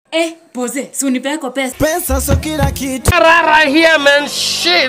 Eh, poze, si unipe yako pesa. Pesa so kila kitu. Rara here, man. Shit.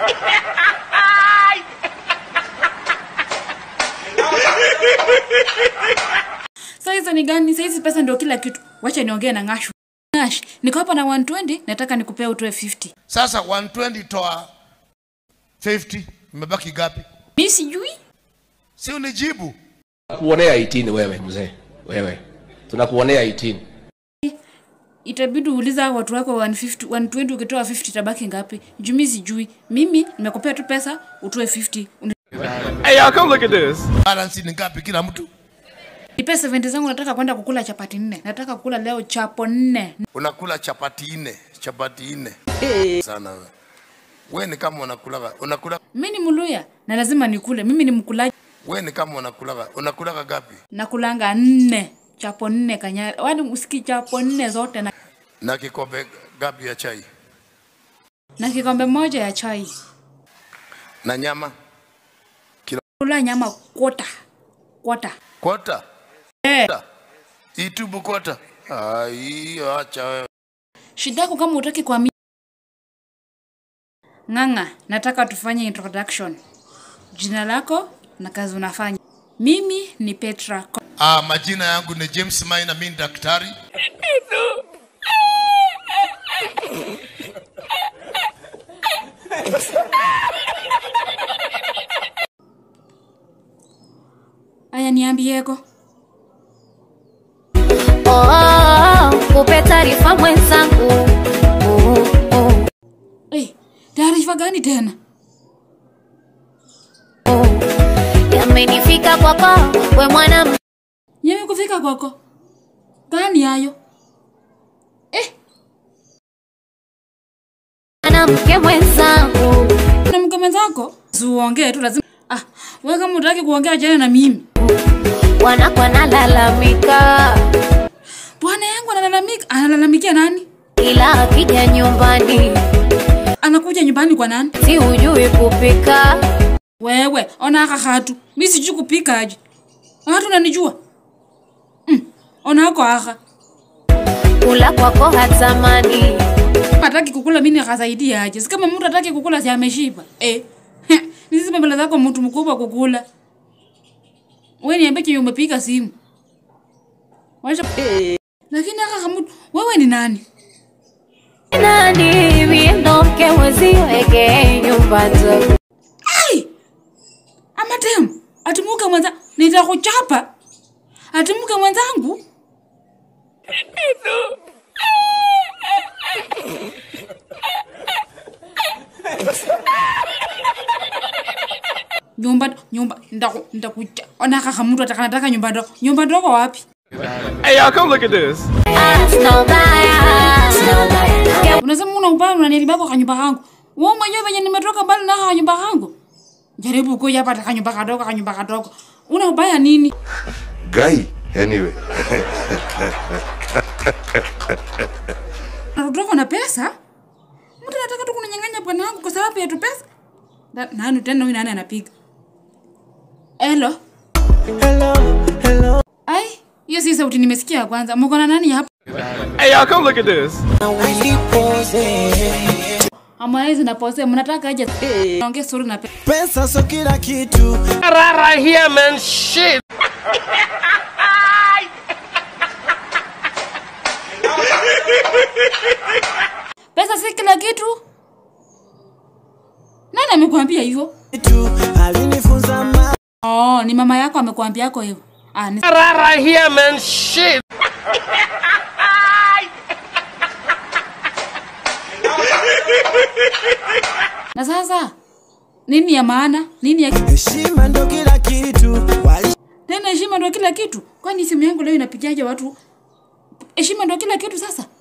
Sasa hizo ni gani? Sasa hizi pesa ndio kila kitu. Wacha niongee na Ngashu. Ngash, niko hapa na 120, nataka nikupea utoe 50. Sasa 120 toa 50, imebaki gapi? Mimi sijui. Si unijibu. Tunakuonea 18 wewe mzee. Wewe. Tunakuonea 18. Itabidi uuliza watu wako 150, 120 ukitoa 50 tabaki ngapi? Juu mimi sijui. Mimi nimekupea tu pesa utoe 50. Uni- Hey, y'all, come look at this. Balance ni ngapi kila mtu? Nipe 70 zangu nataka kwenda kukula chapati nne. Nataka kukula leo chapo nne. Unakula chapati nne, chapati nne. Sana wewe. Wewe ni kama unakulaga, unakula Mimi ni Mluya na lazima nikule. Mimi ni mkulaji. wewe ni kama unakulaga, unakulaga gapi? Nakulanga nne. Chapo nne kanya. Wani usiki chapo nne zote na, Na kikombe gapi ya chai? na kikombe moja ya chai. Na nyama? Kula nyama kwota. Kwota. Kota? Eh. Itubu kota? Ai, acha wewe. Shida yako kama utaki kuamini. Ng'ang'a, nataka tufanye introduction. Jina lako na kazi unafanya. Mimi ni Petra. Ah, majina yangu ni James Maina, mimi ni daktari. Aya, niambieko. Oh, oh, kupe taarifa mwenzangu oh, oh, Eh, taarifa gani tena? oh. Yamenifika kwako we mwana Yewe kufika kwako. Gani hayo? Eh, mwanamke mwenzangu na mke mwenzako? Usiongee tu lazima. Ah, wewe kama utaki kuongea jana na mimi. wanakwa nalalamika, Bwana yangu analalamika, analalamikia nani? ila akija nyumbani Anakuja nyumbani kwa nani? si hujui kupika, Wewe, ona aka hatu. Mimi sijui kupika aje. Hatu unanijua? Mm, ona hako aka. kula kwako hatamani, Hataki kukula mimi nikasaidia aje. Si kama mtu hataki kukula si ameshiba. Eh. Hizi mbele zako mtu mkubwa kukula. Wewe niambie kile umepiga simu. Wacha. Lakini aka mtu wewe ni nani? nani miendo mke mweziweke nyumba nzuri Ai! Ama tem, atimuke mwenza nitakuchapa. Atimuke mwenzangu. nyumba nyumba ndaku ndakucha ona kaka mtu ataka nataka nyumba ndogo nyumba ndogo wapi Hey, y'all, come look at this. Ah, sina ubaya, sina ubaya. unasema una ubaya unanilibako kanyumba kangu wewe mwenyewe venye nimetoka mbali na kanyumba kangu jaribu kuja hapa taka nyumba kadogo kanyumba kadogo una ubaya nini Guy, anyway. natutoko na pesa mtu anataka tu kunyang'anya bwana wangu kwa sababu ya tu pesa Na- nani tena huyu nani anapiga elo Hello, hello. ai hiyo si sauti nimesikia ya kwanza mko na nani hapa Hey, y'all, come look at this. Harmonize na Pose mnataka aje naongea story na pesa Pesa so kila kitu. Rara here, man. Shit. pesa si kila kitu nani amekwambia hivyo Kitu alinifunza ma oh ni mama yako amekwambia yako hivyo ah ni Rara here, man. Shit. na sasa nini ya maana nini ya heshima ndo kila kitu. Wali tena heshima ndo kila kitu kwani simu yangu leo inapigaje watu heshima ndo kila kitu sasa